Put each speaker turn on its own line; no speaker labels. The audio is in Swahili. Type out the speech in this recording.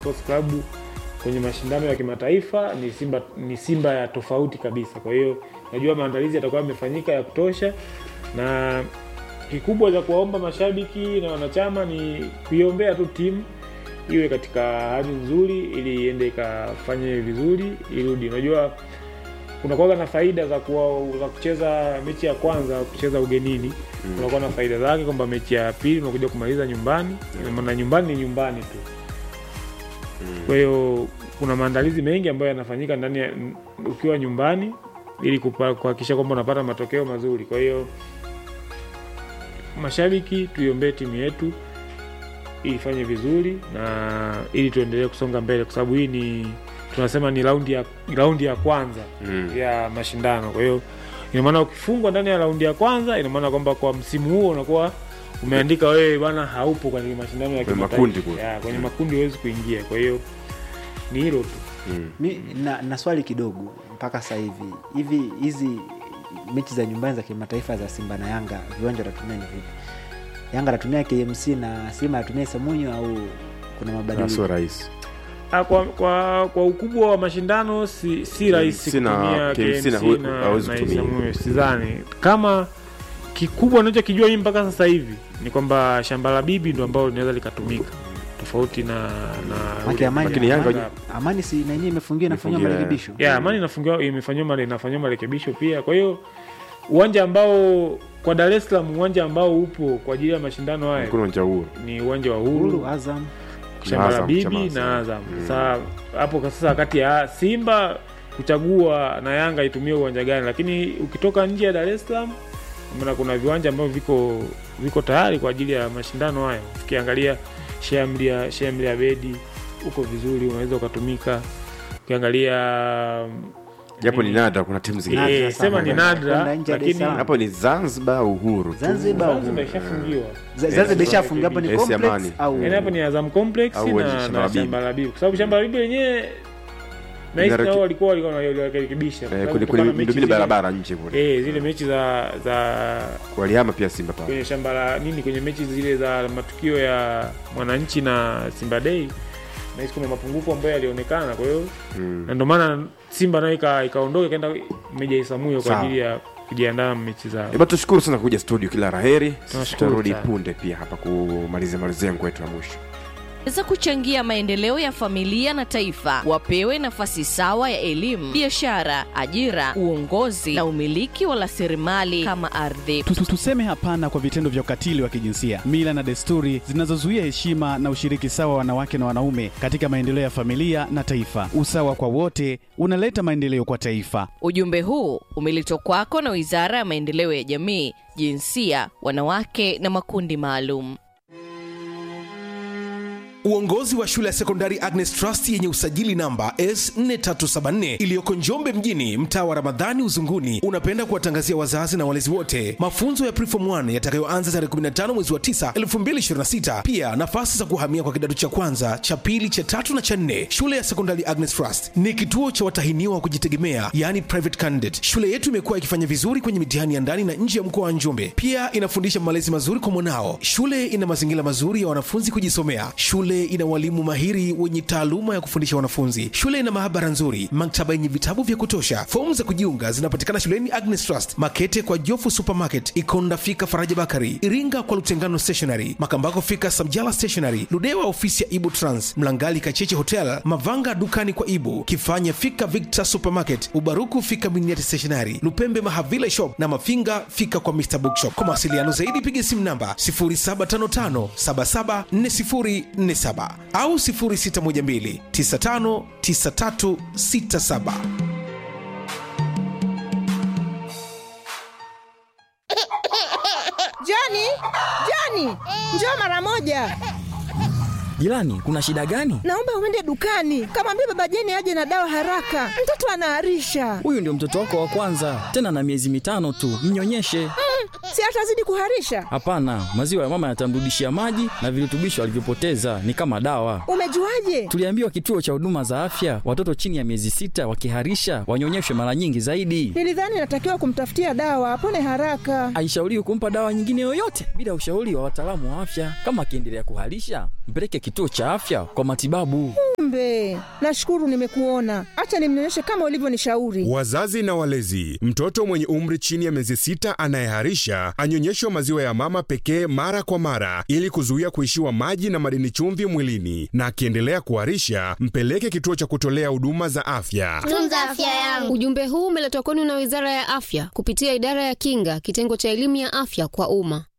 Sports Club kwenye mashindano ya kimataifa ni Simba, ni Simba ya tofauti kabisa. Kwa hiyo najua maandalizi yatakuwa yamefanyika ya kutosha, na kikubwa cha kuwaomba mashabiki na wanachama ni kuiombea tu timu iwe katika hali nzuri, ili iende ikafanye vizuri, irudi. Unajua kunakuwa na faida za, kuwa, za kucheza mechi ya kwanza kucheza ugenini mm. kunakuwa na faida zake kwamba mechi ya pili unakuja kumaliza nyumbani mm. na nyumbani ni nyumbani tu mm. kwa hiyo kuna maandalizi mengi ambayo yanafanyika ndani ya ukiwa nyumbani ili kupa- kuhakikisha kwamba unapata matokeo mazuri kwa hiyo mashabiki tuiombee timu yetu ifanye vizuri na ili tuendelee kusonga mbele kwa sababu hii ni tunasema ni raundi ya, raundi ya kwanza
Mm.
ya mashindano kwa hiyo ina maana ukifungwa ndani ya raundi ya kwanza ina maana kwamba kwa msimu huo unakuwa umeandika wewe bwana haupo kwenye mashindano ya
Kwenye
kimataifa.
makundi kule.
Ya, kwenye makundi huwezi kuingia kwa hiyo ni hilo tu
Mm.
mi na, na swali kidogo mpaka sasa hivi hivi hizi mechi za nyumbani za kimataifa za simba na yanga viwanja watatumia ni vipi yanga anatumia kmc na simba anatumia samunyo au kuna
Na
mabadiliko
sio rahisi
Ah, kwa, kwa, kwa ukubwa wa mashindano si, si rahisi
KMC na-
kutumia
KMC na
KMC
hu-
na,
hawezi
na
kutumia.
Isamuyo. sidhani kama kikubwa nachokijua mii mpaka sasa hivi ni kwamba shamba la bibi ndo ambalo linaweza likatumika tofauti na, na
Maki amani,
Lakini Yanga-
amani, amani si nanyewe imefungiwa inafanyiwa
Imefungiwa,
marekebisho
ya amani inafungiwa imefanyiwa mare inafanyiwa marekebisho pia kwa hiyo uwanja ambao kwa dar es salaam uwanja ambao upo kwa ajili ya mashindano haya
kuna uwanja huo
ni uwanja wa
huru
uhuru
azam
shamba la
Azam,
bibi
chama
na
Azam.
azam
Mm.
sasa hapo kwa sasa kati ya simba kuchagua na yanga itumie uwanja gani lakini ukitoka nje ya dar es salaam maana kuna viwanja ambavyo viko viko tayari kwa ajili ya mashindano haya ukiangalia shamlia shamlia bedi uko vizuri unaweza ukatumika ukiangalia
japo ni nadra kuna timu zingine
Eh,
Nadra sana.
sema ni
Kwenda
nadra
nje ya Dar es
lakini
Salaam.
hapo ni zanzibar au uhuru tu.
zanzibar
Zanzibar ishafungiwa
Z- zanzibar ishafungiwa hapo ni
Esi
complex
Amani.
au
yaani hapo ni azam complex
Au uwanja
na,
Shamba
na
la Bibi.
shamba la bibi kwa sababu shamba la bibi lenyewe nahisi
Inareki-
nao walikuwa walikuwa walirekebisha
Eh, kwenye- kwenye miundombinu barabara nje kule
eh, zile mechi za za
walihama pia simba pale
kwenye shamba la nini kwenye mechi zile za matukio ya mwananchi na simba dei nahisi kuna mapungufu ambayo yalionekana kwa hiyo
Mm.
na ndio maana simba nayo ika- ikaondoka ikaenda meja isamuyo kwa
Sawa.
ajili ya kujiandaa na mechi zao
Eba, tushukuru sana kuja studio kila raheri
Tunashukuru
tutarudi
sana.
punde pia hapa kumalizia malizia yangu yetu ya mwisho
weza kuchangia maendeleo ya familia na taifa wapewe nafasi sawa ya elimu biashara ajira uongozi na umiliki wa rasilimali kama ardhi
Tu- tu- Tuseme hapana kwa vitendo vya ukatili wa kijinsia, mila na desturi zinazozuia heshima na ushiriki sawa wa wanawake na wanaume katika maendeleo ya familia na taifa. Usawa kwa wote unaleta maendeleo kwa taifa.
ujumbe huu umeletwa kwako na wizara ya maendeleo ya jamii jinsia wanawake na makundi maalum
Uongozi wa shule ya sekondari Agnes Trust yenye usajili namba S4374 iliyoko Njombe mjini, mtaa wa Ramadhani Uzunguni, unapenda kuwatangazia wazazi na walezi wote mafunzo ya Preform 1 yatakayoanza tarehe 15 mwezi wa 9 2026. Pia nafasi za kuhamia kwa kidato cha kwanza, cha pili, cha tatu na cha nne. Shule ya sekondari Agnes Trust ni kituo cha watahiniwa wa kujitegemea, yani private candidate. Shule yetu imekuwa ikifanya vizuri kwenye mitihani ya ndani na nje ya mkoa wa Njombe. Pia inafundisha malezi mazuri kwa mwanao. Shule ina mazingira mazuri ya wanafunzi kujisomea. Shule ina walimu mahiri wenye taaluma ya kufundisha wanafunzi. Shule ina maabara nzuri, maktaba yenye vitabu vya kutosha. Fomu za kujiunga zinapatikana shuleni Agnes Trust, Makete kwa Jofu Supermarket, Ikonda fika Faraja Bakari, Iringa kwa Lutengano Stationery, Makambako fika Samjala Stationery, Ludewa ofisi ya Ibu Trans, Mlangali Kacheche Hotel, Mavanga dukani kwa Ibu, Kifanya fika Victor Supermarket, Ubaruku fika Miniati Stationery, Lupembe Mahavila Shop na Mafinga fika kwa Mr Bookshop. Kwa mawasiliano zaidi piga simu namba 0755774047 au 0612959367.
Joni, Joni, njoo mara moja.
Jirani, kuna shida gani?
Naomba uende dukani, kamwambia baba Jeni aje na dawa haraka, mtoto anaharisha.
Huyu ndio mtoto wako wa kwanza, tena na miezi mitano tu, mnyonyeshe.
Si atazidi kuharisha?
Hapana, maziwa ya mama yatamrudishia maji na virutubisho alivyopoteza, ni kama dawa.
Umejuaje?
Tuliambiwa kituo cha huduma za afya, watoto chini ya miezi sita wakiharisha wanyonyeshwe mara nyingi zaidi.
Nilidhani natakiwa kumtafutia dawa apone haraka.
Haishauriwi kumpa dawa nyingine yoyote bila ushauri wa wataalamu wa afya. Kama akiendelea kuharisha, mpeleke kituo cha afya kwa matibabu.
Jumbe, nashukuru nimekuona. Acha nimnyonyeshe kama ulivyonishauri.
Wazazi na walezi, mtoto mwenye umri chini ya miezi sita anayeharisha anyonyeshwe maziwa ya mama pekee mara kwa mara ili kuzuia kuishiwa maji na madini chumvi mwilini, na akiendelea kuharisha mpeleke kituo cha kutolea huduma za afya.
Tunza afya yangu.
Ujumbe huu umeletwa kwenu na Wizara ya Afya kupitia Idara ya Kinga, kitengo cha elimu ya afya kwa umma.